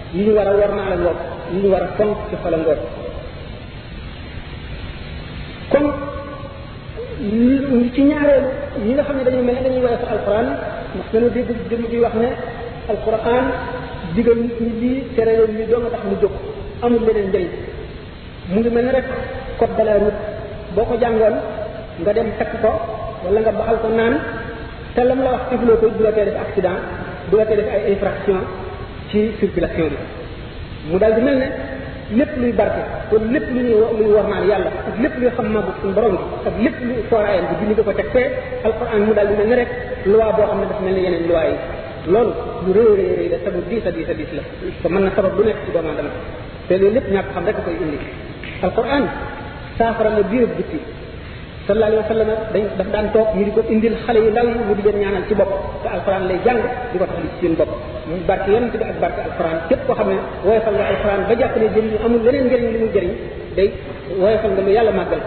yi ñu war a war naa la ngoog yi ñu war a fonk ci xol a ngoog kon ci ñaareelu ñi nga xam ne dañu mel ne dañuy woye fa alquran ndax dañoo dégg jëm di wax ne alquran digal nit ñi lii tere leen lii doo nga tax mu jóg amul leneen njëriñ mu ngi mel ne rek code de la route boo ko jàngoon nga dem takk ko wala nga baxal ko naan te lam la wax defloo ko du la tee def accident du la tee def ay infraction ci circulation bi mu daal di mel ne lépp luy barke kon lépp lu ñuy luy war naan yàlla ak lépp luy xam màggu suñu borom bi ak lépp luy sooraayam bi dindi ko teg fee alquran mu daal di mel ne rek loi boo xam ne dafa mel ne yeneen loi yi loolu lu rëy rëy rëy la te lu diis a diis a diis la te mën na sabab lu nekk ci doomu aadama te loolu lépp ñàkk xam rek koy indi alquran saafara la biir bitti sallallahu alayhi wa sallam dañ daf daan toog ñu di ko indil xale yu ndaw yi mu di leen ñaanal ci bopp te alquran lay jàng di ko tax ci seen bopp mu barke yonent bi ak barke alquran képp koo xam ne woyofal nga alquran ba jàpp ne jëriñ amul leneen njëriñ li muy jëriñ day woyofal nga lu yàlla màggal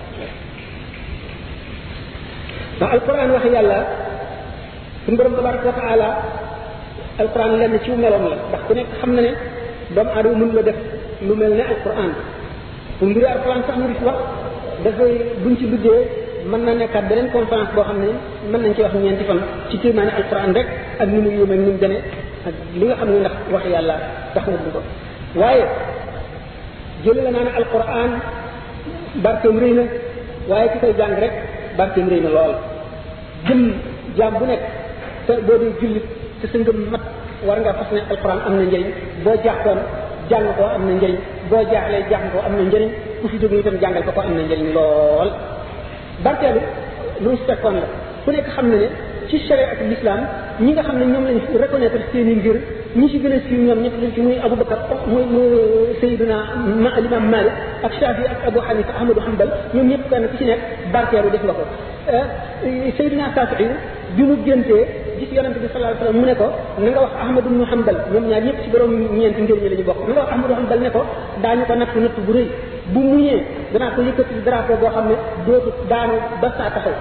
ndax alquran wax yàlla suñu borom tabaraka wa taala alquran lenn ci meloom la ndax ku nekk xam na ne doomu aadama mën la def lu mel ne alquran bu mbiri alquran sax ñu di wax dafay buñ ci duggee mën na nekkaat beneen conférence boo xam ne mën nañ ci wax ñeenti fan ci kéemaane alquran rek ak ni mu yéeme ni mu demee ak li nga xam ne ndax wax yàlla tax na du ko waaye jële la naa ne alquran barkeem rëy na waaye ki koy jàng rek barkeem rëy na lool jëm jaam bu nekk te boo dee jullit te sa ngëm mat war nga fas ne alquran am na njëriñ boo jàppoon jàng ko am na njëriñ boo jaaxlee jàng ko am na njëriñ ku fi jóge itam jàngal ko ko am na njëriñ lool barkeelu lu mu fekkoon la ku nekk xam na ne ci sharia ak l'islam ñi nga xam ne ñoom lañ reconnaître seeni ngir ñi ci gën a siiw ñoom ñëpp lañ ci muy Abu Bakar muy muy Seydina ma Imam Malik ak Shafi ak Abu Hanifa Ahmadu Hanbal ñoom ñëpp kenn ku ci nekk barkeelu def nga ko Seydina Safii bi mu géntee gis yonente bi sallallahu alayhi wasallam mu ne ko na nga wax Ahmadu ibnu Hanbal ñoom ñaar ñëpp ci borom ñeenti njëriñ la ñu bokk na nga wax Ahmadu Hanbal ne ko daañu ko natt natt bu rëy bu muñee danaa ko yëkkati drapeau boo xam ne dootu daanu ba saa taxaw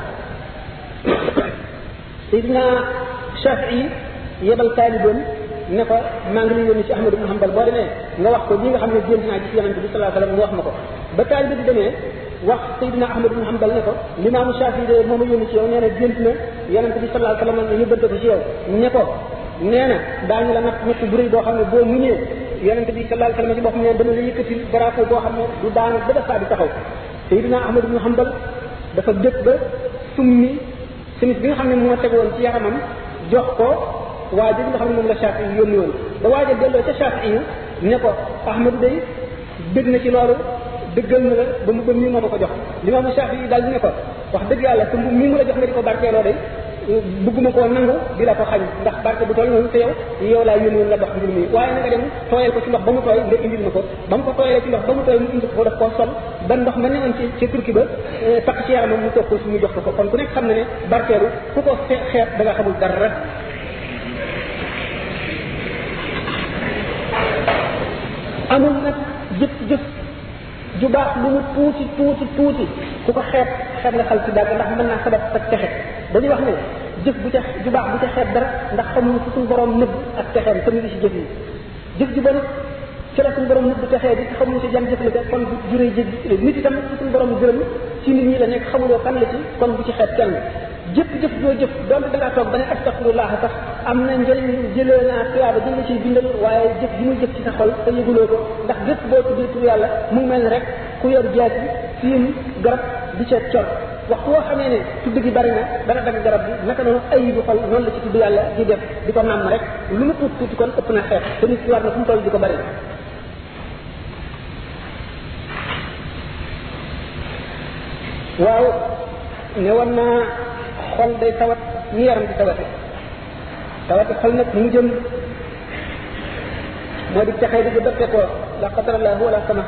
Seydina Shafii yebal taaliboon ne ko maa ngi lay yónni ci Ahmadu ibnu Hanbal boo demee nga wax ko li nga xam ne gént naa gis yonente bi sallallahu alayhi wasallam mu wax ma ko ba taalibe bi demee wax Seydina Ahmad ibn Hanbal ne ko limaamu Shafi de moom a yónni ci yow nee na gént na yonent bi sallallahu alayhi wasallam ñu yóbbante ko ci yow ne ko nee na daañu la natt natt bu rëy boo xam ne boo muñee yonent bi sallallahu alayhi wasallam ci boppam ne dana la yëkkati drapeau boo xam ne du daanu ba dafa di taxaw Seydina Ahmad ibn Hanbal dafa dëkk ba summi simis bi nga xam ne moo tegoon ci yaramam jox ko waa ji nga xam ne moom la Shafi yi yónni woon ba waaja delloo ca Shafi yi ne ko Ahmadu day dégg na ci loolu dëggal na la ba mu ba mii moo ma ko jox limaamu Shafi yi daal di ne ko wax dëgg yàlla te mii mu la jox nga di ko barkeeloo day bëgguma koo nangu di la ko xañ ndax barke bu toll noonu te yow yow laa yónni woon nga dox mbir mi waaye na nga dem tooyal ko ci ndox ba mu tooy nga indil ma ko ba mu ko tooyalee ci ndox ba mu tooy mu indi ko daf koo sol ba ndox ma newoon ci ci turki ba takk ci yaramam mu toog ko su mu jox ko ko kon ku nekk xam na ne barkeelu ku ko xeet da nga xamul dara amul nag jëf jëf ju baax lu mu tuuti tuuti tuuti ku ko xeeb xeeb nga xal ci dàgg ndax mën naa sabab ak texe dañuy wax ne jëf bu ca ju baax bu ca xeeb dara ndax xamuñu fu suñu borom nëbb ak texeem te mu ngi ci jëf yi jëf ju bon ci la suñu borom nëbb texee bi xamuñu ci jam jëf la kon bu juree jëg nit itam fu suñu borom gërëm ci nit ñi la nekk xamuloo kan la ci kon bu ci xeeb kenn jëpp jëf joo jëf donte da ngaa toog ba ne astaghfirullah sax am na njëriñ jëlee naa tuyaaba jël la ciy bindal waaye jëf ji muy jëf ci sa xol te yëguloo ko ndax jëf boo tuddee tur yàlla mu mel ni rek ku yor jaas yi fiim garab di ca cor waxtu woo xamee ne tudd gi bari na dana dagg garab bi naka noonu ay bu xol noonu la ci tudd yàlla di def di ko nàmm rek lu mu tuuti tuuti kon ëpp na xeex te nit ki war na fu mu toll di ko bari waaw ne woon naa xol day tawat ni yaram di tawate tawate xol nag mu jëm moo di texee di ko dëppe ko la qadarallahu wala sama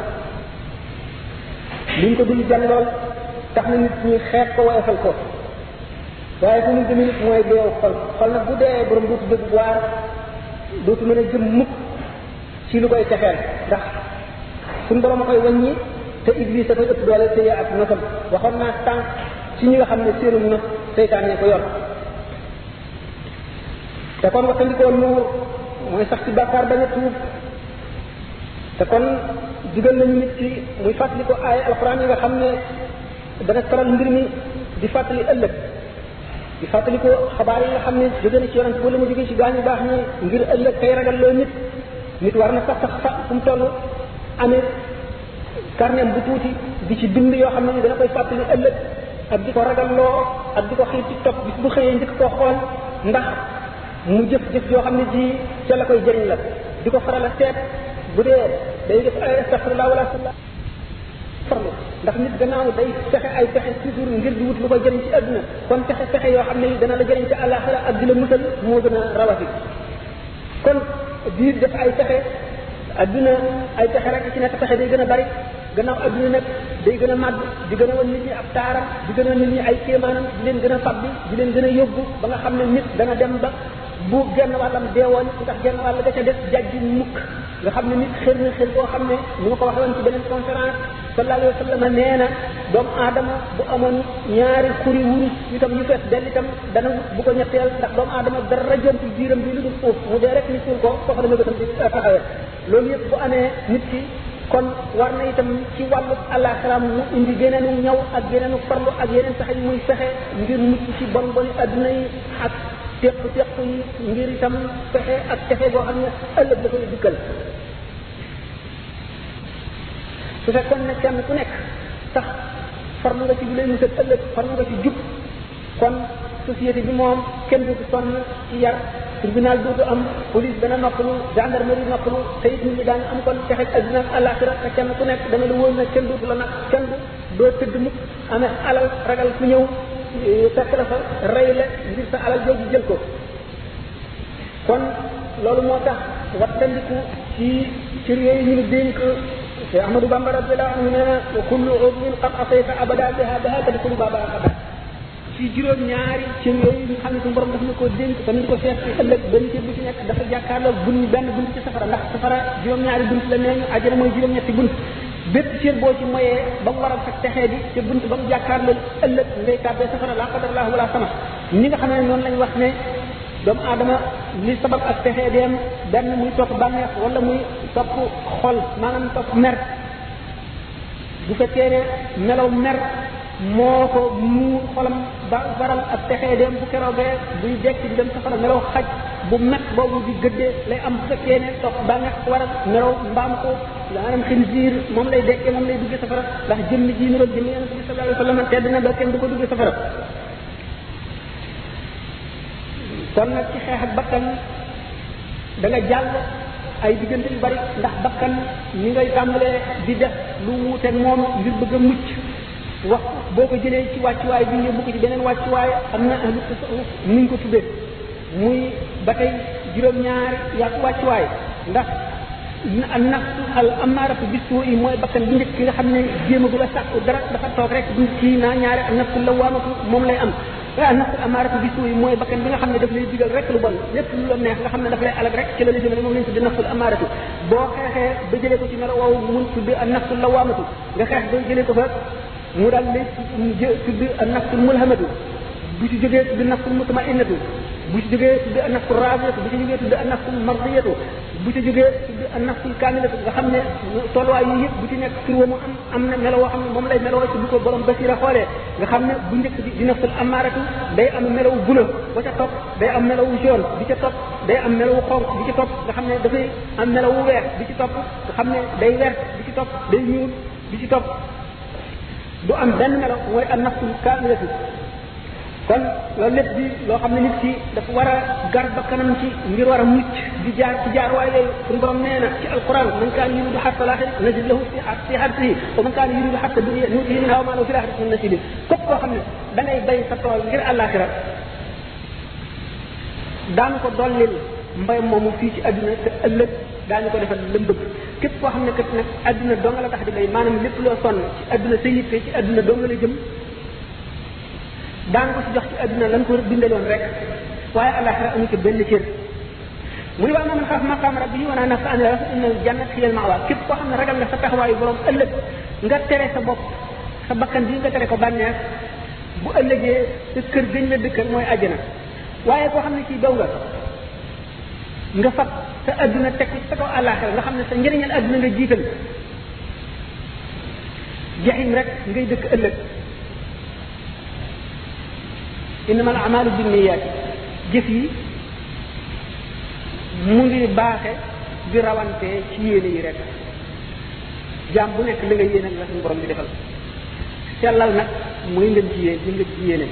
liñ ko dul jan lool tax na nit ñi xeet ko woyofal ko waaye fu mu jëm nit mooy deew xol xol nag bu dee borom dootu dëgg waar dootu mën a jëm mukk ci lu koy texeel ndax suñ borom a koy wàññi te iblis a koy ëpp doole te ak nosam waxoon naa tànk ci ñi nga xam ne seenu nos seytaan ne ko yor te kon waxtandikoo nuur mooy sax ci bàkkaar bañ a tuub te kon digal nañu nit ci muy fàttali ko ay alquran yi nga xam ne dana taral mbir mi di fàttali ëllëg di fàttali ko xabaar yi nga xam ne jóge na ci yonent wala mu jóge ci gaañu baax ñi ngir ëllëg tey ragal loo nit nit war na sax sax fa fu mu toll amee carnet bu tuuti di ci bind yoo xam ne dana koy fàttali ëllëg ak di ko ragal loo ak di ko xiir ci topp bis bu xëyee njëkk koo xool ndax mu jëf jëf yoo xam ne ji ca la koy jëriñ la di ko faral a seet bu dee day def ay astaghfirullah wala sallah farlu ndax nit gannaaw day fexe ay pexe toujours ngir di wut lu ko jëriñ ci àdduna kon pexe pexe yoo xam ne dana la jëriñ ci àllaaxira ak di la musal moo gën a rawati kon di def ay pexe àdduna ay pexe rek ci nekk pexe day gën a bari gannaaw àdduna nag day gën a màgg di gën a wan nit ñi ab taaram di gën a nit ñi ay kéemaanam di leen gën a fabbi di leen gën a yóbbu ba nga xam ne nit dana dem ba bu genn wàllam deewoon ndax genn wàll ga ca des jajji mukk nga xam ne nit xër na xër boo xam ne ni ma ko waxee woon ci beneen conférence sallallahu alayhi wa sallam nee na doomu aadama bu amoon ñaari xuri wurus itam yu fees dell itam dana bu ko ñetteel ndax doomu aadama dara jontu biiram bi lu dul suuf mu dee rek ni suul ko foofu la ma gëtam di taxawee loolu yëpp bu amee nit ki kon war na itam ci wàllu àllaaxira mu indi geneenu ñaw ak geneenu farlu ak yeneen pexe yi muy fexe ngir mucc ci bon boni adduna yi ak teq teq yi ngir itam fexe ak texe boo xam ne ëllëg la koy dikkal su fekkoon ne kenn ku nekk sax farlu nga ci bu lay musal ëllëg farlu nga ci jub kon société bi moom kenn du sonn ci yar tribunal dootu am police dana noppalu gendarmerie noppalu te it nit ñi daan am kon texe adduna ak àllaaxira te kenn ku nekk dana la wóor ne kenn dootu la nag kenn du doo tëdd mukk amee alal ragal ku ñëw fekk la fa rey la ngir sa alal jooju jël ko kon loolu moo tax wattandiku ci cër yooyu ñu nu dénk te Ahmadou Bamba radiyallahu anhu nee na wa kullu udwin qad asayta abada biha biha tadkhulu baba abada ci juróom ñaari cër yooyu nga xam ne suñu borom daf na ko dénk te ñu ko seet ci ëllëg benn cër bu ci nekk dafa jàkkaarloo bun benn bunt ci safara ndax safara juróom ñaari bunt la nee ñu àjjana mooy juróom ñetti bunt bépp cër boo ci moyee ba mu waral sa texee di te bunt ba mu jàkkaarloo ëllëg ngay tàbbee safara la qadarallahu wala sama ñi nga xam ne noonu lañ wax ne doomu aadama li sabab ak texee dem benn muy topp bànneex wala muy topp xol maanaam topp mer bu fekkee ne melaw mer moo ko muur xolam ba waral ak texee dem bu keroogee buy dekk di dem safara melaw xaj bu met boobu di gëddee lay am bu fekkee ne topp bànneex waral melaw mbaam ko maanaam xinziir moom lay dekkee moom lay duggee safara ndax jëmm ji niroog jëmm yonente bi sallallahu alayhi wa sallam tedd na ba kenn du ko duggee safara kon nag ci xeex ak bakkan da nga jàll ay diggante yu bari ndax bakkan ni ngay tàmbalee di def lu wuuteeg moom ngir bëgg a mucc wax boo ko jëlee ci wàccuwaay bi yóbbu ko ci beneen wàccuwaay am na ahlu tasawuf nuñ ko tuddee muy ba tey juróom-ñaari yàqu wàccuwaay ndax an nafsu al amaaratu bisu yi mooy bakkan bi njëkk ki nga xam ne jéemagul a sàkku dara dafa toog rek du kii naa ñaari an nafsu lawaamatu moom lay am an nafsu al amaaratu bisu yi mooy bakkan bi nga xam ne daf lay digal rek lu bon lépp lu la neex nga xam ne daf lay alag rek ci la la jëmale moom lañ tudde nafsul amaaratu boo xeexee ba jëlee ko ci melo woowu mun tudde an nafsu lawaamatu nga xeex ba jëlee ko fa mu daal lay tudd an nafsul mulhamatu bu ci jógee tudd nafsul mutmainnatu bu ci jógee tudd an nafsul raadiyatu bu ci jógee tudd an nafsul mardiyatu bu ci jógee tudd an nafsul kaamilatu nga xam ne tolluwaay yi yëpp bu ci nekk tur wa mu am am na melo woo xam ne moom lay meloo ci bu ko borom basira xoolee nga xam ne bu njëkk bi di nafsul amaaratu day am melawu bula ba ca topp day am melawu jaune bi ca topp day am melawu xonq bi ci topp nga xam ne dafay am melawu weex bi ci topp nga xam ne day wert bi ci topp day ñuul bi ci topp du am benn melo mooy an nafsul kaamilatu kon loolu lépp di loo xam ne nit ki dafa war a gar ba kanam ci ngir war a mucc di jaar ci jaar waaye yooyu suñu borom nee na ci alquran man kaan yuridu xarta laaxira najid lahu fi fi xartihi wa man kaan yuridu xarta dunia nuutihi minha wa ma lahu fi laaxirati min nasibin képp koo xam ne da ngay bay sa tool ngir àllaaxira daan ko dollil mbay moomu fii ci àdduna te ëllëg daañu ko defal lëm bëgg képp koo xam ne kat nag àdduna doo nga la tax di bay maanaam lépp loo sonn ci àdduna sa yitte ci àdduna doo nga la jëm daan ko ci jox ci àdduna lan ko bindaloon rek waaye àllaaxira amu ci benn cër mu ne waa man xaaf maqaam rabbi wa naa nafsa an la inna jannat hiya al mawa képp koo xam ne ragal nga sa taxawaayu borom ëllëg nga tere sa bopp sa bakkan bi nga tere ko bànneex bu ëllëgee sa kër gëñ la dëkkal mooy àjjana waaye koo xam ne kii daw nga nga fab sa adduna teg sa kaw àllaaxira nga xam ne sa njëriñal adduna nga jiital jaxim rek ngay dëkk ëllëg innama al amalu binniyaat jëf yi mu ngi baaxe di rawante ci yéene yi rek jaam bu nekk li nga yéene la suñu borom di defal sellal nag mooy ngeen ci yéen li nga ci yéene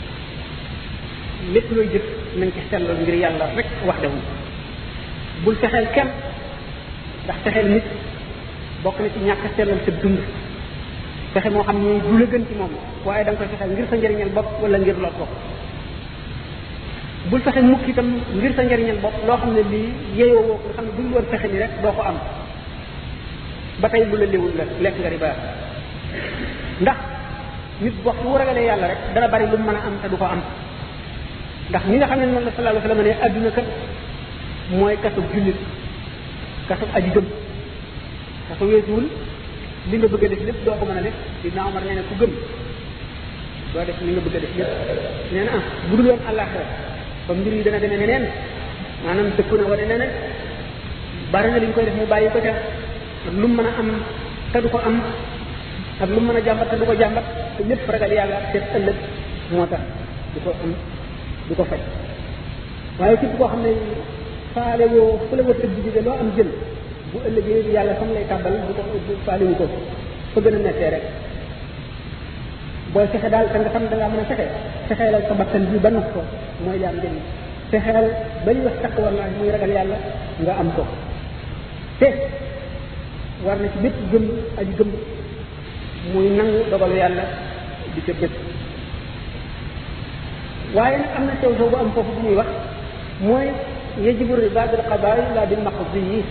lépp looy jëf nañ ci sellal ngir yàlla rek wax defu bul fexeel kenn ndax fexeel nit bokk na ci ñàkk sellal sa dund fexe moo xam ni du la gën ci moom waaye da nga koy fexeel ngir sa njëriñal bopp wala ngir lor bopp bul fexe mukk itam ngir sa njëriñal bopp loo xam ne lii yeyoo woo ko nga xam ne buñ woon fexe ni rek doo ko am ba tey bu la léwul la lekk nga riba ndax nit waxtu wu ragalee yàlla rek dana bari lu mën a am te du ko am ndax ñi nga xam ne noonu la sallallahu alayhi wa sallam ne adduna kat mooy kasub jullit kasub aji gëm kaso weesuwul li nga bëgg a def lépp doo ko mën a def dina Omar nee na ku gëm doo def li nga bëgg a def lépp nee na ah bu dul woon àllaaxira ba mbir yi dana demee neneen maanaam dëkku na wane neneen bari na li ñu koy def mu bàyyi ko ca ak lu mu mën a am te du ko am ak lu mu mën a jàmbat te du ko jàmbat te lépp ragal yàlla ak seet ëllëg moo tax du ko am du ko faj waaye képp koo xam ne faale woo fu la war tëdd jóge loo am jël bu ëllëgee yàlla fam lay tàbbal bu ko bu faaliwu ko fa gën a mettee rek booy fexe daal te nga xam da ngaa mën a fexe fexeelal sa bakkan bi ba nax ko mooy jaam njëriñ fexeel ba ñu wax takk wala muy ragal yàlla nga am ko te war na ci bépp gëm aji gëm muy nangu dogalu yàlla di ca bépp waaye nag am na sew sew bu am foofu bu muy wax mooy yajibu riba bil qada'i la bil maqdi yi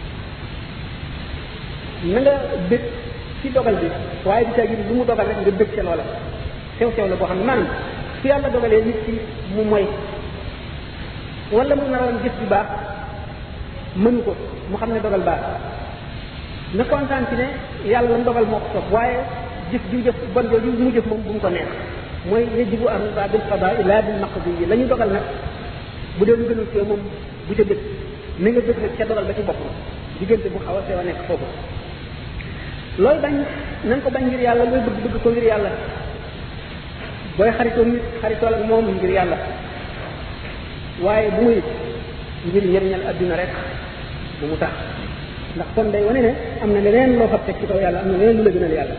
na nga bëgg ci dogal bi waaye di caa gis lu mu dogal rek nga bëgg ca loola sew sew la boo xam ne maanaam su yàlla dogalee nit ki mu moy wala mu naroon gis bi baax mënu ko mu xam ne dogal baax na kontaan ci ne yàlla la mu dogal moo ko soob waaye jëf ju jëf bon jooju mu jëf moom bu mu ko neex mooy yajibu ar-riba bil qada ila bil maqdi yi la ñu dogal nag bu dee lu gënul ci yow moom bu ca bëgg na nga bëgg nag ca dogal ba ci bopp diggante bu xaw a sew a nekk foofu looy bañ na nga ko bañ ngir yàlla looy bëgg bëgg ko ngir yàlla booy xaritoo nit xaritool ak moom ngir yàlla waaye bu muy ngir njëriñal adduna rek bu mu tax ndax kon day wane ne am na leneen loo fa teg ci kaw yàlla am na leneen lu la gënal yàlla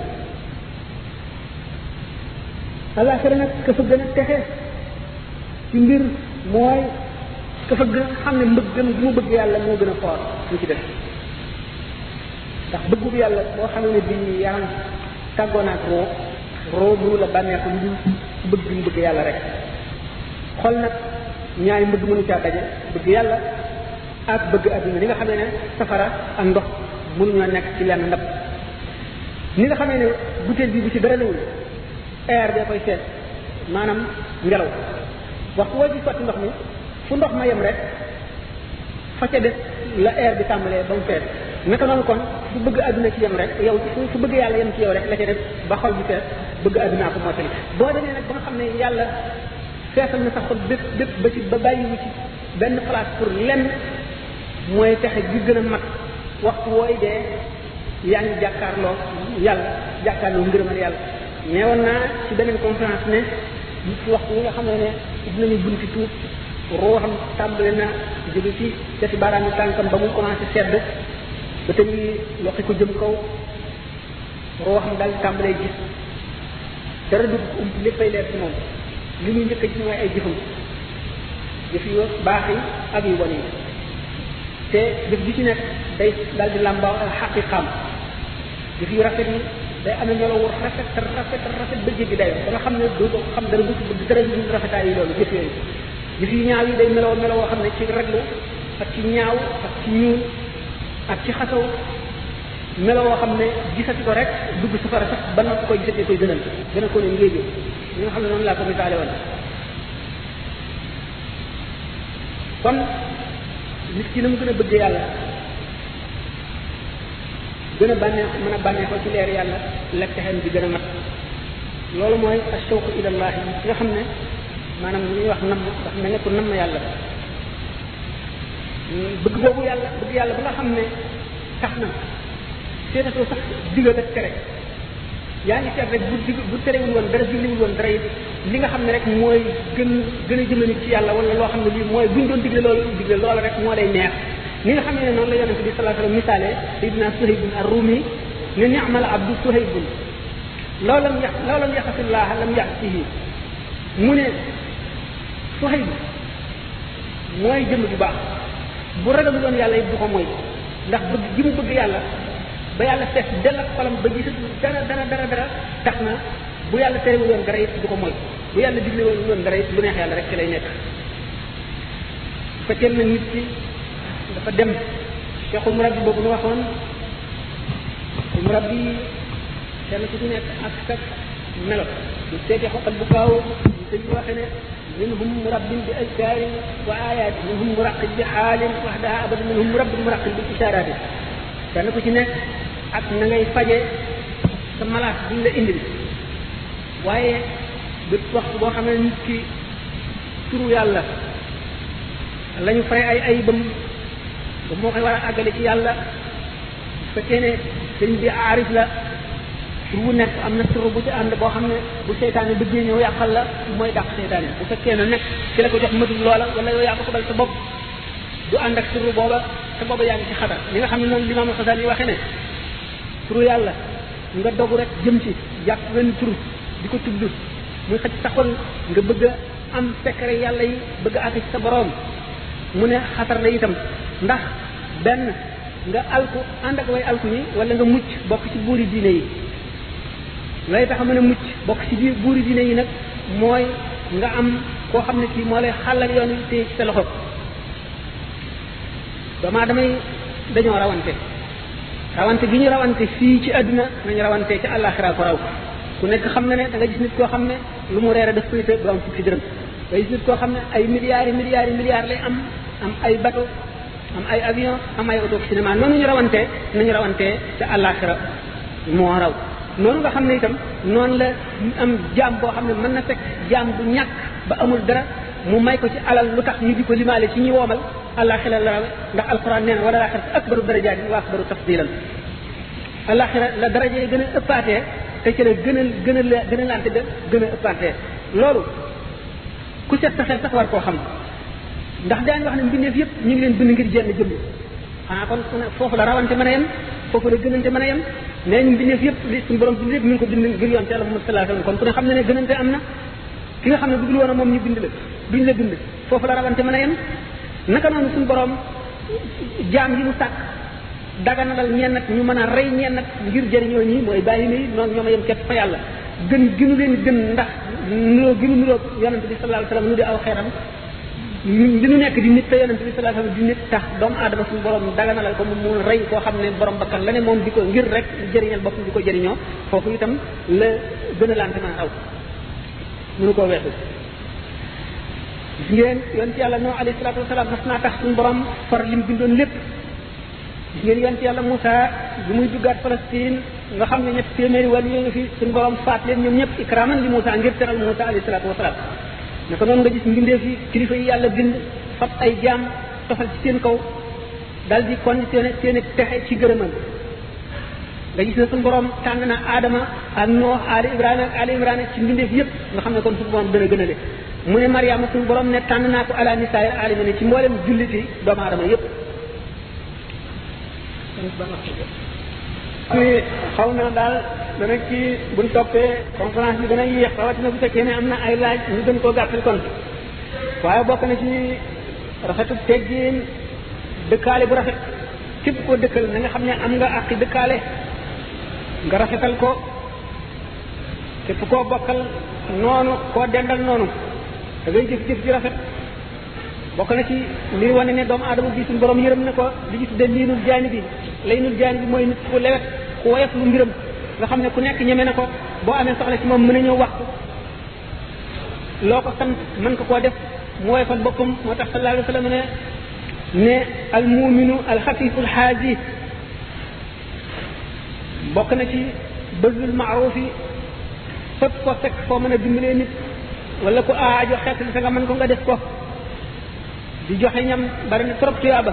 alaxira nag ka fa gën a texe ci mbir mooy ka fa gën a xam ne mbëggam bi mu bëgg yàlla moo gën a foor lu ci def ndax bëggu bi yàlla boo xam ne bi yaram tàggoo naag roo roo mënu la bànneexu lu dul bëgg bi mu bëgg yàlla rek xol nag ñaari mbëgg mënu caa daje bëgg yàlla ak bëgg adduna li nga xam ne safara ak ndox mënuñoo nekk ci lenn ndab ni nga xamee ne butéel bi bu ci dara newul air bee koy seet maanaam ngelaw waxtu woo ci sotti ndox mi fu ndox ma yem rek fa ca def la air bi tàmbalee ba mu fees naka noonu kon fu bëgg adduna ci yem rek yow fu bëgg yàlla yem ci yow rek la ca def ba xol bi fees bëgg addunaa ko mottali boo demee nag ba nga xam ne yàlla feesal na sa xol bépp bépp ba ci ba bàyyiwu ci benn place pour lenn mooy texe gi gën a mat waxtu wooy dee yaa ngi jàkkaarloo yàlla jàkkaarloo ngërëmal yàlla neewoon naa ci beneen conférence ne waxtu yi nga xam ne ne dinañu bunti tuub ruuxam tàmbale na jóge ci cati baaraami tànkam ba mu commencé sedd ba te ngi loxi ko jëm kaw ruuxam daal tàmbalee gis dara dugg ko ump léppay leer ci moom li muy njëkk ci mooy ay jëfam jëf yu baax yi ak yu bon yi te jëf ji ci nekk day daal di làmbaaw ak xaqiqaam jëf yu rafet yi day amee ñolo wu rafet rafet rafet ba jéggi dayo ba nga xam ne doo ko xam dara du bëgg dara du rafetaay yi loolu jëf yooyu jëf yu ñaaw yi day meloo meloo woo xam ne ci raglu ak ci ñaaw ak ci ñuul ak ci xasaw meloo woo xam ne gisati ko rek dugg safara sax ba noppi koy gisatee koy gënal gënal ko ne ngéejee li nga xam ne noonu laa ko misaale woon kon nit ki na mu gën a bëgg yàlla gën a bànneex mën a bànneexoo ci leer yàlla lekk texeen bi gën a mat loolu mooy ashawqu ilallahi nga xam ne maanaam li ñuy wax namm ndax mel ne ko namm yàlla bëgg boobu yàlla bëgg yàlla ba nga xam ne tax na seetatoo sax digal ak tere yaa ngi seet rek bu dig bu terewul woon dara digliwul woon dara it li nga xam ne rek mooy gën gën a jëme nit ci yàlla wala loo xam ne lii mooy buñ doon digle loolu digle loola rek moo lay neex ni nga xam ne noonu la yonente bi sallallahu alayhi wasallam misaale sayidina suhaybun ar-rumi ne ni'mal abdu suhaybun law lam yax law lam yaxafillah lam yaxsihi mu ne suhayb mooy jëmm ju baax bu ragalu doon yàlla it du ko mooy ndax bëgg gi mu bëgg yàlla ba yàlla fees dell ak xolam ba gisatu dara dara dara dara tax na bu yàlla terewul woon dara it du ko mooy bu yàlla digle woon dara it lu neex yàlla rek ci lay nekk bu fekkee na nit ki dafa dem cheikhul murabbi boobu nu waxoon murabbi kenn ku ci nekk ak sak melo bu seeti xoqal bu kaaw ñu sëñ bi waxe ne minhum murabbin bi azkarin wa ayat minhum muraqib bi xaalin waxdaha abada minhum murabbin muraqib bi isharati kenn ku ci nekk ak na ngay faje sa malaat buñ la indil waaye bépp waxtu boo xam ne nit ki turu yàlla lañu fay ay ay bam ba moo koy war a àggale ci yàlla bu fekkee ne sëñ bi aarif la tur bu nekk am na tur bu ci ànd boo xam ne bu seytaane bëggee ñëw yàqal la mooy dàq seytaane bu fekkee ne nekk ki la ko jox matul loola wala yow yaa ko xobal sa bopp du ànd ak turu booba te booba yaa ngi ci xatar li nga xam ne noonu limaam Xasaali yi waxee ne turu yàlla nga dogu rek jëm ci jàpp wenn tur di ko tudd muy xëcc sa xol nga bëgg a am secret yàlla yi bëgg a àgg ci sa boroom mu ne xatar la itam ndax benn nga alku ànd ak way alku yi wala nga mucc bokk ci buuri diine yi lay tax a mën a mucc bokk ci biir buuri diine yi nag mooy nga am koo xam ne kii moo lay xàllal yoon wi téye ci sa loxo doomaa damay dañoo rawante rawante gi ñu rawante fii ci àdduna nañu rawante ci àllaaxira ko raw ku nekk xam na ne da nga gis nit koo xam ne lu mu reere daf koy te du am fukki dërëm nga gis nit koo xam ne ay milliards yi milliards yi milliards lay am am ay bateau am ay avion am ay auto cinéma noonu ñu rawante nañu rawante ca àllaaxira moo raw noonu nga xam ne itam noonu la am jaam boo xam ne mën na fekk jaam bu ñàkk ba amul dara mu may ko ci alal lu tax ñu di ko limaale ci ñi woomal àllaaxira la rawe ndax alquran nee na wala laaxira akbaru darajaatin wa akbaru tafdilan àllaaxira la daraja yi gën a ëppaatee te ci la gën a gën a la gën a lante ba gën a ëppaatee loolu ku set sa xel sax war koo xam ndax daañu wax ne mbindeef yëpp ñu ngi leen bind ngir jenn jëmm xanaa kon foofu la rawante mën a yem foofu la gënante mën a yem nee ñu mbindeef yëpp li suñu borom bind yëpp mi ngi ko bind ngir yoon ci Yàlla Muhammad sallallahu alayhi wasallam kon ku ne xam ne ne gënante am na ki nga xam ne bëggul woon a moom ñu bind la duñ la bind foofu la rawante mën a yem naka noonu suñu borom jaam yi mu sàkk daganalal ñenn ñu mën a rey ñenn ngir jëriñoo ñi mooy bàyyi nii noonu ñoom a yem képp fa yàlla gën gënu leen gën ndax nuroo gënu nuroo yonente bi sallallahu alayhi wasallam nu di aw xeeram li nu nekk di nit te yonente bi sallallahu alayhi wasallam di nit tax doomu aadama suñu borom daganalal ko mu mu rey koo xam ne borom bakkan la ne moom di ko ngir rek jëriñal boppam di ko jëriñoo foofu itam la gën a lante mën a aw mënu koo weesu gis ngeen yonent yàlla noo alayhi salaatu wasalaam mas naa tax suñu borom far lim bindoon lépp gis ngeen yonent yàlla Moussa bi muy duggaat Palestine nga xam ne ñett téeméeri wàll yoo ngi fi suñu borom faat leen ñoom ñëpp ikraman li Moussa ngir teral Moussa alayhi salaatu wasalaam naka noonu nga gis mbindeef yi kilifa yi yàlla bind fab ay jaam tofal ci seen kaw dal di conditionné seen texe ci gërëmal nga gis ne suñu borom tànn na Adama ak Noox Ali Ibrahima ak Ali Imran ci mbindeef yëpp nga xam ne kon suñu borom dana gënale mu ne Mariama suñu borom ne tànn naa ko ala nisaay alamina ci mboolem julliti doomu aadama yëpp. ni xaw na daal dana kii buñ toppee conférence bi dana yéex rawatina bu fekkee ne am na ay laaj ñu gën koo gàttal kon waaye bokk na ci rafetu teggin dëkkaale bu rafet képp koo dëkkal na nga xam ne am nga àqi dëkkaale nga rafetal ko képp koo bokkal noonu koo dendal noonu da ngay jëf-jëf ji rafet bokk na ci li wane ne doomu aadama bi suñu borom yërëm na ko li ñu tudde liinul jaani bi laynul jaani bi mooy nit ku lewet ku woyof lu mbiram nga xam ne ku nekk ñeme na ko boo amee soxla ci moom mën a ñëw wax loo ko sant mën ko koo def mu woyofal boppam moo tax sallallahu alayhi wa sallam ne ne al muminu al xafifu al xaaji bokk na ci bëggul maaruf yi fépp ko fekk foo mën a dimbalee nit wala ku aajo xeetali sa nga mën ko nga def ko di joxe ñam bari na trop tuyaaba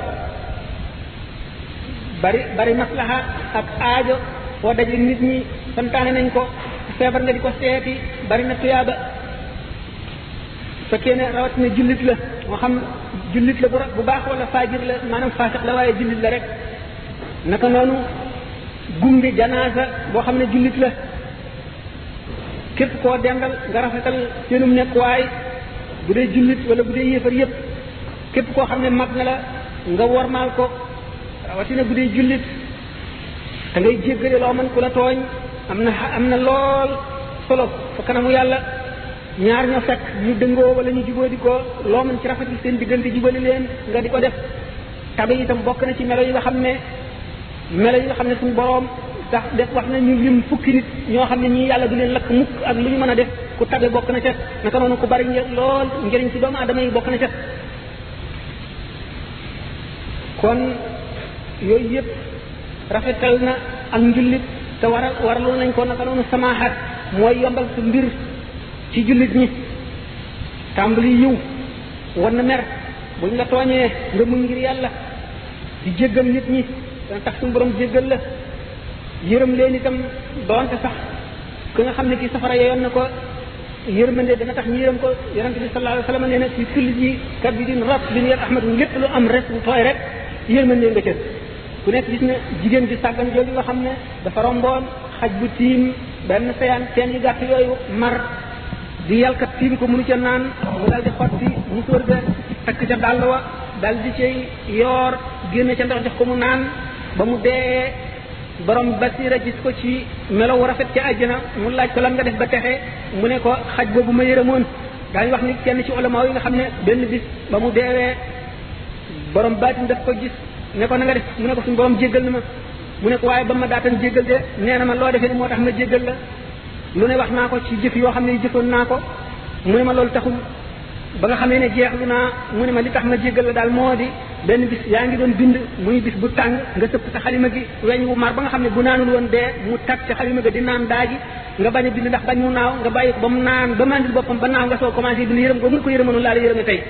bari bari maslaha ak aajo foo daje nit ñi santaane nañ ko feebar nga di ko seeti bari na tuyaaba fekkee ne rawatina jullit la moo xam jullit la bu baax wala faajir la maanaam faasiq la waaye jullit la rek naka noonu gunge janaasa boo xam ne jullit la képp koo dendal nga rafetal seenum nekkuwaay bu dee jullit wala bu dee yéefar yépp képp koo xam ne mag na la nga wormaal ko rawatina bu dee jullit da ngay jéggale loo mën ku la tooñ am na am na lool solo fa kanamu yàlla ñaar ñoo fekk ñu dëngoo wala ñu jubóo di ko loo mën ci rafetal seen diggante jubali leen nga di ko def tabe itam bokk na ci melo yi nga xam ne melo yi nga xam ne suñu boroom sax def wax na ñu lim fukki nit ñoo xam ne ñii yàlla du leen lakk mukk ak lu ñu mën a def ku tabe bokk na ca naka noonu ku bari lool njëriñ ci doomu aadama yi bokk na ca kon yooyu yëpp rafetal na ak njullit te waral waraloon nañ ko naka noonu samaaxat mooy yombal sa mbir ci jullit ñi tàmbali yiw wan na mer buñ la tooñee nga muñ ngir yàlla di jéggal nit ñi dana tax suñu borom jéggal la yërëm leen itam doonte sax ki nga xam ne kii safara yoon na ko yërmande dana tax ñu yërëm ko yonente bi sallallahu alayhi wa sallam nee na ci kulli ji kabidin rab bin yar ahmad lépp lu am res bu tooy rek yërmande nga ca ku nekk gis na jigéen ji sàggan jooju nga xam ne dafa romboon xaj bu tiim benn seyaan teen yu gàtt yooyu mar di yalkat tiim ko mënu ca naan mu dal di xotti musóor ga takk ca dàll wa dal di cay yoor génne ca ndox jox ko mu naan ba mu dee borom basira gis ko ci melo wu rafet ca àjjana mu laaj ko lan nga def ba texe mu ne ko xaj boobu ma yërëmoon daañu wax ni kenn ci ulama yi nga xam ne benn bis ba mu deewee borom baatin daf ko gis ne ko na nga def mu ne ko suñu borom jéggal na ma mu ne ko waaye ba ma daatan jéggal de nee na ma loo defee ni moo tax ma jéggal la lu ne wax naa ko ci jëf yoo xam ne jëfoon naa ko mu ne ma loolu taxul ba nga xamee ne jeexlu naa mu ne ma li tax ma jéggal la daal moo di benn bis yaa ngi doon bind muy bis bu tàng nga sëpp sa xalima gi weñ wu mar ba nga xam ne bu naanul woon dee mu tag ca xalima gi di naan daaji nga bañ a bind ndax bañ mu naaw nga bàyyi ko ba mu naan ba mandil boppam ba naaw nga soo commencé bind yërëm googu nga ko yërëmanu laa la yërëme tey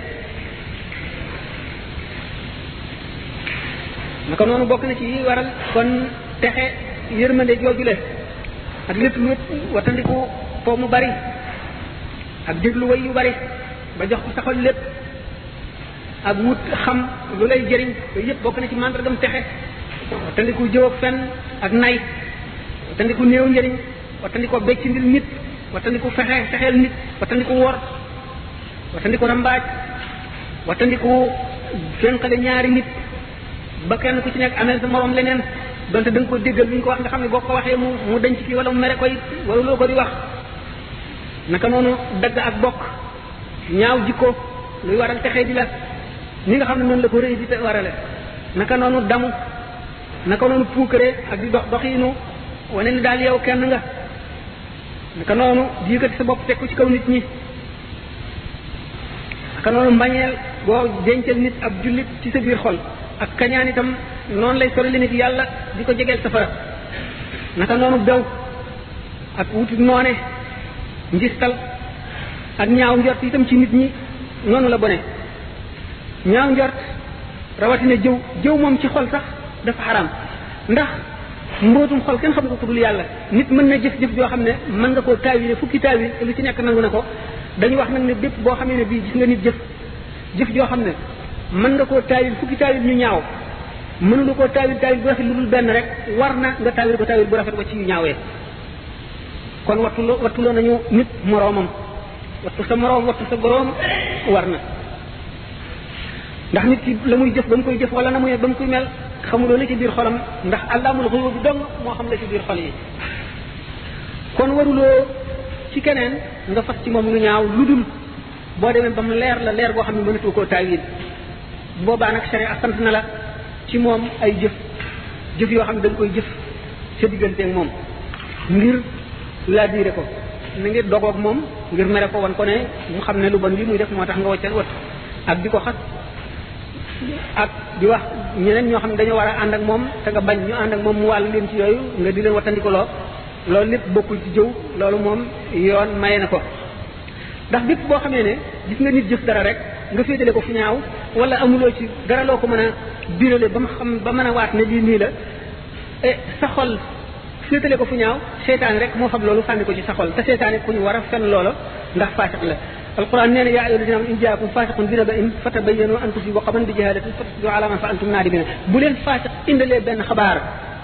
naka noonu bokk na ci yi waral kon texe yërmande jooju le ak lépp lu watandiku foo mu bari ak déglu way yu bari ba jox ko saxol lépp ak wut xam lu lay jëriñ yooyu yëpp bokk na ci màndargam texe watandiku jëw ak fen ak nay watandiku néew njëriñ watandiku becc ndil nit watandiku fexe fexeel nit watandiku wor watandiku rambaaj watandiku fenqale ñaari nit ba kenn ku ci nekk amee sa morom leneen donte da nga ko déggal lu ñu ko wax nga xam ne boo ko waxee mu mu denc fii wala mu mere koy wala loo ko di wax naka noonu dagg ak bokk ñaaw jikko luy waral texee di la ni nga xam ne noonu la ko rëy di te warale naka noonu damu naka noonu puukare ak di dox doxiinu wane ni daal yow kenn nga naka noonu di yëkkati sa bopp teg ko ci kaw nit ñi naka noonu mbañeel boo dencal nit ab jullit ci sa biir xol ak kañaan itam noonu lay sori nit yàlla di ko jegeel safara naka noonu bew ak wuti noone njistal ak ñaaw njort itam ci nit ñi noonu la bone ñaaw njort rawatina jëw jëw moom ci xol sax dafa xaraam ndax mbootum xol kenn xam nga ko dul yàlla nit mën na jëf jëf joo xam ne mën nga koo taawile fukki taawil te lu ci nekk nangu na ko dañu wax nag ne bépp boo xamee ne bii gis nga nit jëf jëf joo xam ne mën nga koo taawil fukki taawil ñu ñaaw mënulu koo taawil taawil bu rafet lu dul benn rek war na nga taawil ko taawil bu rafet ko ci yu ñaawee kon wattuloo wattuloo nañu nit moroomam wattu sa moroom wattu sa boroom war na ndax nit ki la muy jëf ba mu koy jëf wala na muy ba mu koy mel xamuloo la ci biir xolam ndax àllaamul xuyub bi dong moo xam la ci biir xol yi kon waruloo ci keneen nga fas ci moom lu ñaaw lu dul boo demee ba mu leer la leer goo xam ne mënatoo koo taawil boobaa nag sharia sant na la ci moom ay jëf jëf yoo xam ne da nga koy jëf sa digganteeg moom ngir laa diire ko na ngir dogoog moom ngir mere ko wan ko ne mu xam ne lu bon li muy def moo tax nga waccal wat ak di ko xas ak di wax ñeneen ñoo xam ne dañoo war a ànd ak moom te nga bañ ñu ànd ak moom mu wàll leen ci yooyu nga di leen wattandikuloo loolu lépp bokkul ci jëw loolu moom yoon maye na ko ndax bépp boo xamee ne gis nga nit jëf dara rek nga féetale ko fu ñaaw wala amuloo ci dara loo ko mën a birale ba mu xam ba mën a waat ne lii nii la e sa xol féetale ko fu ñaaw seytaane rek moo xam loolu sànni ko ci sa xol te seytaane ku ñu war a fen loola ndax faasiq la alquran nee na yaa ayyuha alladina in jaakum faasiqun bi naba'in fatabayyanu an tusibu qawman bi jahalatin fatusbihu ala ma fa'altum naadimina bu leen faasiq indalee benn xabaar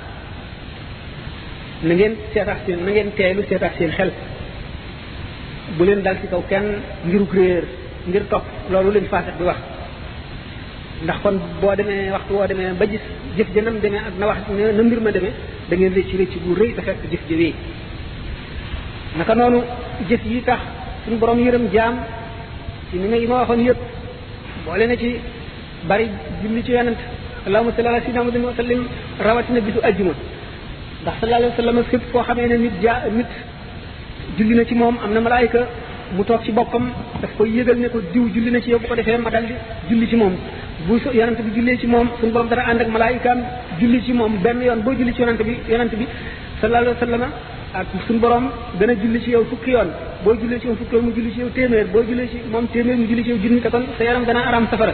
na ngeen seetaat seen na ngeen teelu seetaat seen xel bu leen dal ci kaw kenn ngiruk réer ngir topp loolu leen faasiq bi wax ndax kon boo demee waxtu woo demee ba gis jëf jënam demee ak na wax na mbir ma demee da ngeen rëcc rëcc bu rëy te fekk jëf jëwee naka noonu jëf yi tax suñu borom yërëm jaam ci ni nga yi ma waxoon yëpp boole na ci bari julli ci yonent allahumma salli ala sayyidina muhammadin wa sallim rawatina bisu ajjuma ndax sallallahu alayhi wa sallam fépp koo xamee ne nit jaa nit julli na ci moom am na malaayika mu toog ci boppam daf koy yëgal ne ko diw julli na ci yow bu ko defee ma dal di julli ci moom bu yonent bi jullee ci moom suñu borom dana ànd ak malaayikaam julli ci moom benn yoon boo julli ci yonent bi yonent bi sallallahu alayhi wa sallam ak suñu borom dana julli ci yow fukki yoon boo jullee ci yow fukki yoon mu julli ci yow téeméer boo jullee ci moom téeméer mu julli ci yow junni te kon sa yaram dana aram safara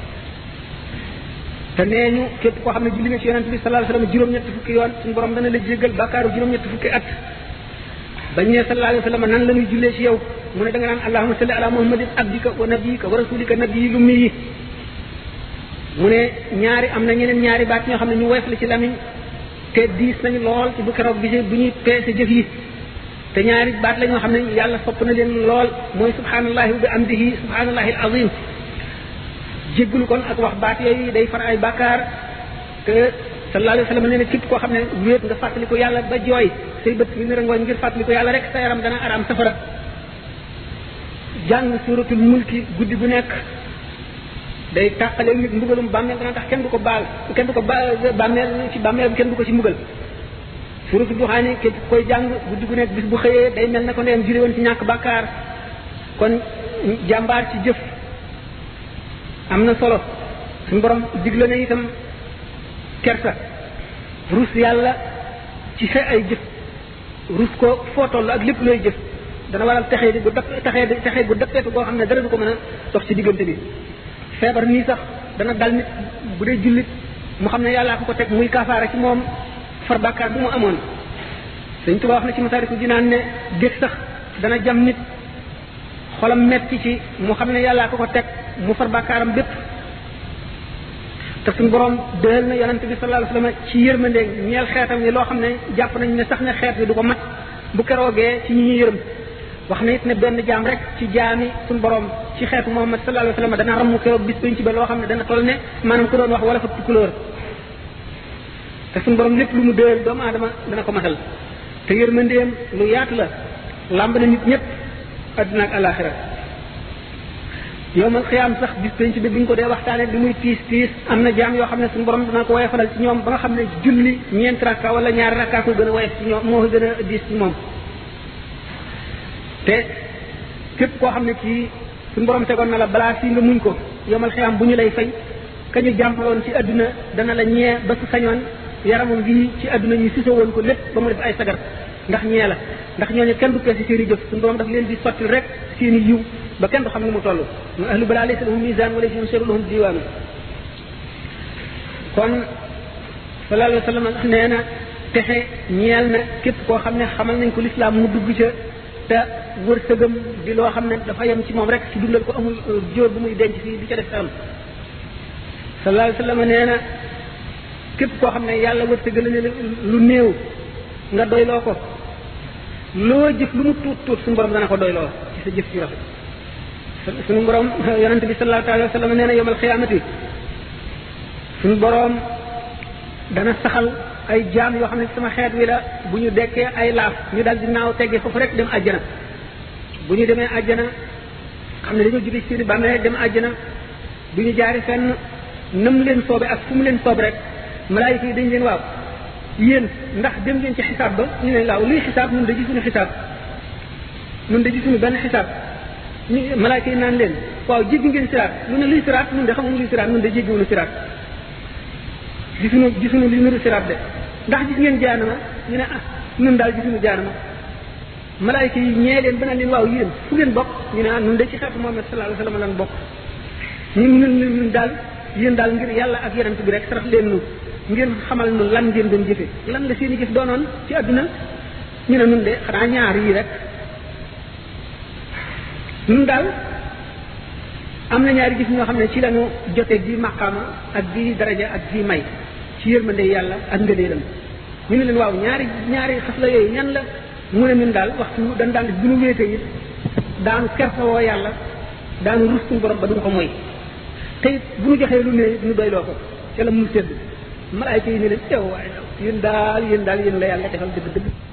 te nee ñu képp koo xam ne julli nga ci yonent bi sallallahu alayhi wa sallam juróom-ñetti fukki yoon suñu borom dana la jéggal bàkkaaru juróom-ñetti fukki at bañ ne sallallahu alayhi wa sallam nan la ñuy jullee ci yow mu ne da nga naan allahumma salli ala muhammadin abdika wa nabiyika wa rasulika nabiyil ummi yi mu ne ñaari am na ñeneen ñaari baat ñoo xam ne ñu woyof la ci lamiñ te diis nañu lool ci bu keroog bi bu ñuy peese jëf yi te ñaari baat la ñoo xam ne yàlla sopp na leen lool mooy subhanallahi wa bi amdihi subhanallahi al azim jéggulu kon ak wax baat yooyu day far ay bàkkaar te sallallahu alayhi wa sallam nee na képp koo xam ne wéet nga fàttali ko yàlla ba jooy say bët yi nërangooñ ngir fàttali ko yàlla rek sa yaram dana araam safara jàng suratul mulki guddi gu nekk day tàqale nit mbugalum bàmmeel dana tax kenn du ko baal kenn du ko ba bàmmeel ci bàmmeelam kenn du ko ci mbugal suratul duxaani képp koy jàng guddi gu nekk bis bu xëyee day mel na ko ndeyam jure woon ci ñàkk bàkkaar kon jàmbaar ci jëf am na solo suñu borom digle na itam kersa rus yàlla ci sa ay jëf rus ko foo toll ak lépp looy jëf dana waral texee di gu dap texee di texee gu dappeetu goo xam ne dara du ko mën a dox ci diggante bi feebar nii sax dana dal nit bu dee jullit mu xam ne yàllaa ko ko teg muy kaafaara ci moom far bàkkaar bu mu amoon Sëñ Tuubaa wax na ci Masaaliku Jinaan ne dég sax dana jam nit xolam metti ci mu xam ne yàllaa ko ko teg mu far bàkkaaram bépp te suñu borom dëhal na yonente bi sallallahu alayhi wasallam ci yërmande ñeel xeetam ni loo xam ne jàpp nañ ne sax ne xeet bi du ko mat bu keroogee ci ñi ñu yërëm wax na it ne benn jaam rek ci jaami suñu borom ci xeetu Muhammad sallallahu alayhi wasallam dana ramu keroog bis pénc ba loo xam ne dana toll ne maanaam ku doon wax wala fa couleur te suñu borom lépp lu mu dëhal doomu aadama dana ko matal te yërmandeem lu yaatu la làmb na nit ñëpp adduna ak alaxira yowmal xiyaam sax bis penc bi buñ ko dee waxtaanee li muy tiis tiis am na jaam yoo xam ne suñu borom dana ko woyofalal ci ñoom ba nga xam ne julli ñeent rakka wala ñaari rakka ko gën a woyof ci ñoom moo gën a diis ci moom te képp koo xam ne kii suñu borom tegoon na la balaa fii nga muñ ko yowmal xiyaam bu ñu lay fay ka ñu jàmpaloon ci adduna dana la ñee ba su sañoon yaramam bii ci adduna ñu sisoo woon ko lépp ba mu def ay sagar ndax ñee la ndax ñooñu kenn du peese seen i jëf suñu borom daf leen di sottil rek seen i yiw ba kenn du xam ni mu toll mu ahlu balaa laysa lahum misaan wala seen seru lahum diwaanu kon sallallahu alayhi wa sallam nee na texe ñeel na képp koo xam ne xamal nañ ko lislaam mu dugg ca te wërsëgam di loo xam ne dafa yem ci moom rek ci dundal ko amul jóor bu muy denc fii di ca def am sallallahu alayhi wa sallam nee na képp koo xam ne yàlla wërsëgal ne lu néew nga doyloo ko loo jëf lu mu tuut tuut suñu borom dana ko doyloo ci sa jëf ci rafet suñu borom yonente bi sallallahu alayhi wa sallam nee na yomal xiyaamati suñu borom dana saxal ay jaam yoo xam ne sama xeet wi la bu ñu dekkee ay laaf ñu dal di naaw teggee foofu rek dem àjjana bu ñu demee àjjana xam ne dañoo jóge ci seeni bàmmeel dem àjjana bu ñu jaari fenn nam leen soobe ak fu mu leen soobe rek malaayika yi dañ leen waaw yéen ndax dem ngeen ci xisaab ba ñu ne laaw luy xisaab nun da gisuñu xisaab nun da gisuñu benn xisaab ñu malaayka yi naan leen waaw jéggi ngeen siraat lu ne luy siraat nun de xamuñu luy siraat nun de jéggiwuñu siraat gisuñu gisuñu li nuru siraat de ndax gis ngeen jaanama ñu ne ah nun daal gisuñu jaanama malaayka yi ñee leen ba naan leen waaw yéen fu ngeen bokk ñu ne ah nun de ci xeetu Muhammad sallallahu alayhi wa sallam lan bokk ñun ñun ñun daal yéen daal ngir yàlla ak yonent bi rek sarax leen nu ngeen xamal nu lan ngeen doon jëfe lan la seen i jëf doonoon ci àdduna ñu ne nun de xanaa ñaar yii rek nun daal am na ñaari gis ñoo xam ne ci lañu jote di maqaama ak di daraja ak di may ci yërmande yàlla ak ngëneelam ñu ne leen waaw ñaari ñaari xas la yooyu ñan la mu ne ñun daal waxtu dañ daan bu ñu wéetee it daanu kersawoo yàlla daanu rus suñu borom ba duñ ko moy te it bu ñu joxee lu ne ñu doyloo ko ca la mu sedd malaayka yi ne leen teew waaye yéen daal yéen daal yéen la yàlla defal dëgg dëgg